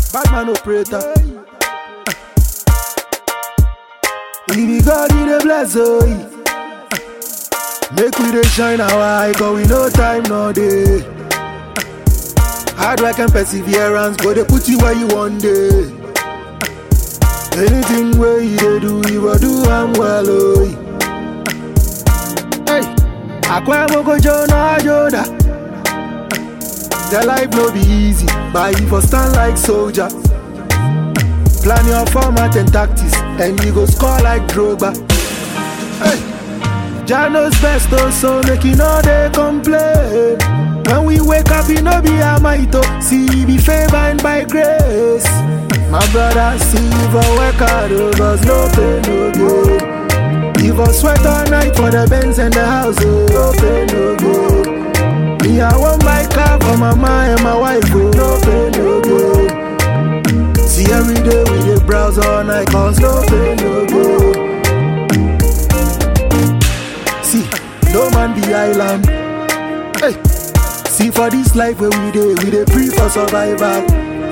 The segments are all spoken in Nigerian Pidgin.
Bad man operator. If you God in the bless, oh. Make we dey shine our eye, cause we no time, no day. Hard work and perseverance go dey put you where you want day. Anything where you dey do, you go do am well, oh. Hey, akwa moko jona joda. The life no be easy, but you for stand like soldier. Plan your format and tactics, and you go score like Drogba. Hey. Jah knows best oh, so make you know they complain. When we wake up, you know be a might oh. See you be favored by grace. My brother, see you for work hard, oh, cause no pain, no good. You for sweat all night for the Benz and the house, oh, no pain, no good. Me, I want my car for my mama and my wife, oh, no pain, no good. See every day we dey browse all night, cause no pain, no good. See, no man be island. Hey, see for this life where we dey, we dey pray for survival.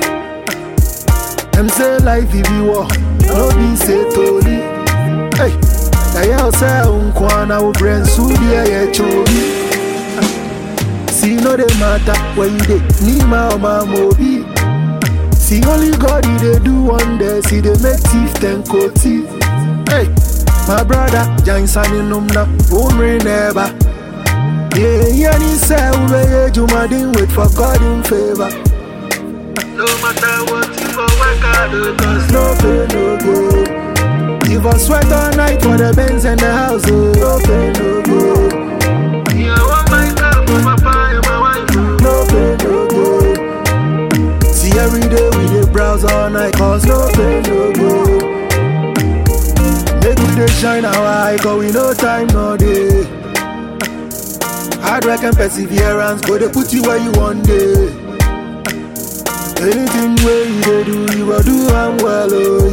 Them say life if you war, no be say Tony. Hey, na yell say unkwana wo brain su dia ye chobi. See no dey matter where you dey, ni ma o ma mobi. See only God he dey do wonder, see dey make thief ten thief. Hey. My brother, Jansan in Numna, Umri never. Yeah, yeah, he say, Ube, Jumadin, wait for God in favor. No matter what, you for work hard, oh, cause no pay, no good. You for sweat all night for the Benz and the house, oh, no pay, no good. Yeah, I want my car for my papa and my wife, oh, no pay, no good. See, every day we dey browse all night, cause no pay, no good. Make we dey shine our eye, cause we no time, no day. Hard work and perseverance go dey put you where you want day. Anything where you dey do, you go do am well, oh.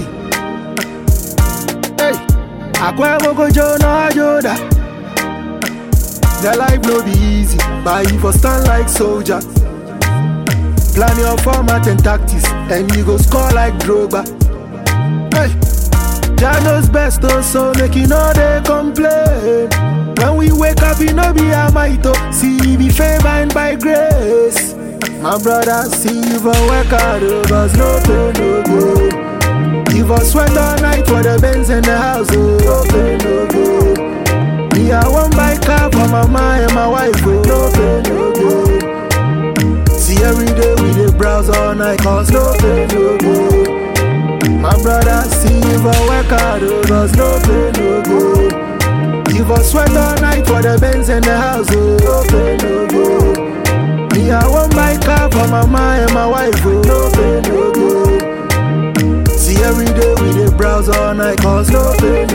Hey, akwa moko jona joda. The life no be easy, but you for stand like soldier. Plan your format and tactics, and you go score like Drogba. Hey. Jah knows best oh, so make you know they complain. When we wake up, you know be a might oh. See you be favored by grace. My brother, see you for work hard, oh, cause no pain, no good. You for sweat all night for the Benz and the house, oh, no pain, no good. Me, I want my car for my mama and my wife, oh, no pain, no good. See every day we dey browse all night, cause no pain, no good. My brother, see you for work hard, oh, cause no pay, no good. You for sweat all night for the Benz and the house, oh, no pay, no good. Me, I want my car for my mama and my wife, oh, no pay, no good. See every day we dey browse all night, cause no pay, no